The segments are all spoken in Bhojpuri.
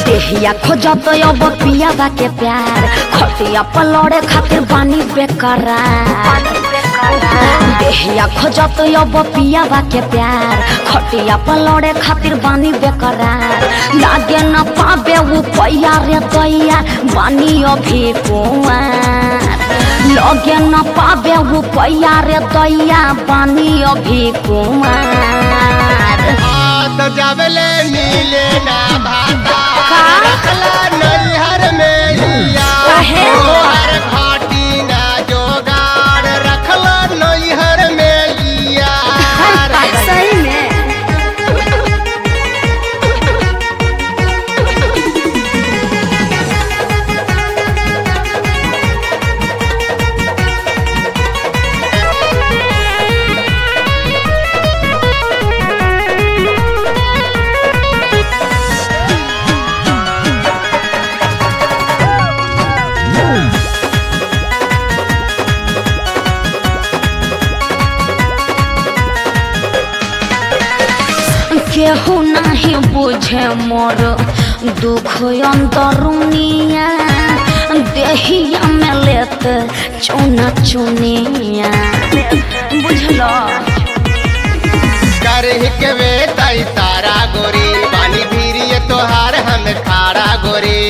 देहिया खोजत अब पियावा के प्यार खटिया पलड़े खातिर बानी बेकरार देहिया खोजत अब पियावा के प्यार खटिया पलड़े खातिर बानी बेकरार लागे न पाबे वो पैया रे दैया बानी अभी कुआर लगे न पाबे वो पैया रे दैया बानी अभी कुआर हाथ जावले मिले ना भाता का? रखला नैहर में लिया काहे? तोहर घाटी ना जोगाड़ रखला नैहर में लिया सही में केहू नहीं बुझे मोर दुख अंतरुनिया देहिया में लेत चुना चुनिया बुझलो करही के वे तई तारा गोरी पानी भीरिए तोहार हम खाड़ा गोरी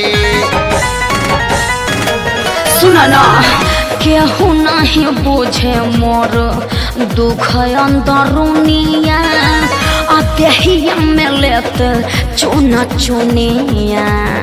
सुन न केहू नहीं बुझे मोर दुख अंतरुनिया आ देहिया में लेत चुना चुनिया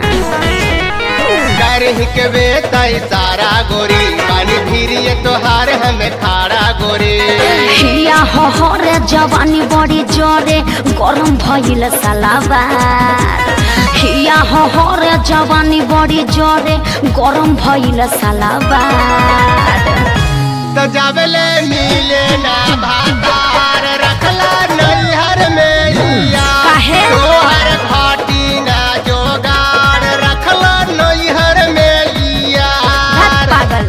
करही के वे तई तारा गोरी पानी भीरिए तोहार हम खाड़ा गोरी हिया हहरे जवानी बड़ी जोरे गरम भइल सलाबार हिया हहरे जवानी बड़ी जोरे गरम भइल सलाबार तो जावले मिले ना भातार रखला नैहर में लिया काहे? तोहर घाटी ना जोगाड़ रखला नैहर में लिया भात पागल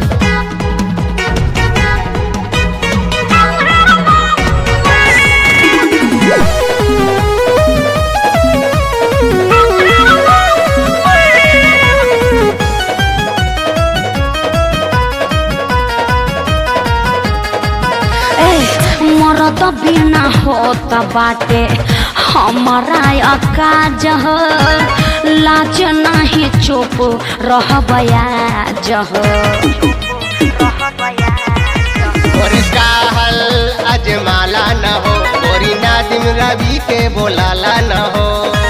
ए मरद बिना होत बाटे हमारा अकाज ह लाज नाही चुप रहबया जह और काहल अजमाला न हो और नादिम रवि के बोलाला न हो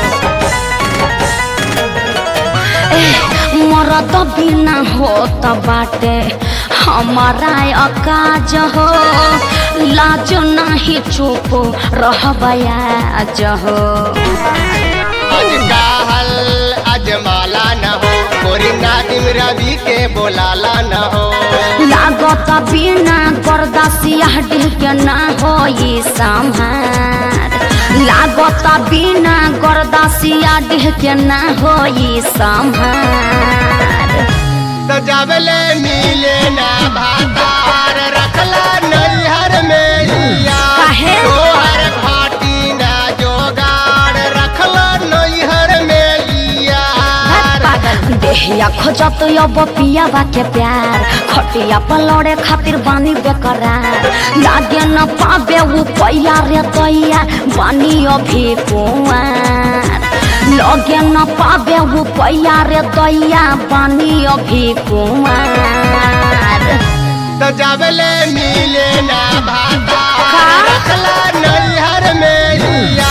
ए मरद बिना होत बाटे हमारा अकाज हो लाज नाही चुप रहबया जह आज काहल अजमाला न हो और नादिम रवि के बोलाला न हो लागत बिना गर्दासिया डिह के ना हो ये संहार लागत बिना गर्दासिया डिह के ना हो ये संहार तो जावले मिले ना भातार रखला नैहर में लिया काहे? तोहर घाटी ना जोगाड़ रखला नैहर में लिया पागल देहिया खोजत अब पियावा के प्यार खटिया पलड़े खातिर बानी बेकरार लागे न पाबे वो पैया रे दैया बानी अभी कुआर लगे न पाबे वो पैया रे दैया बानी अभी कुआर तो जावले मिले ना भातार का? रखला नैहर में लिया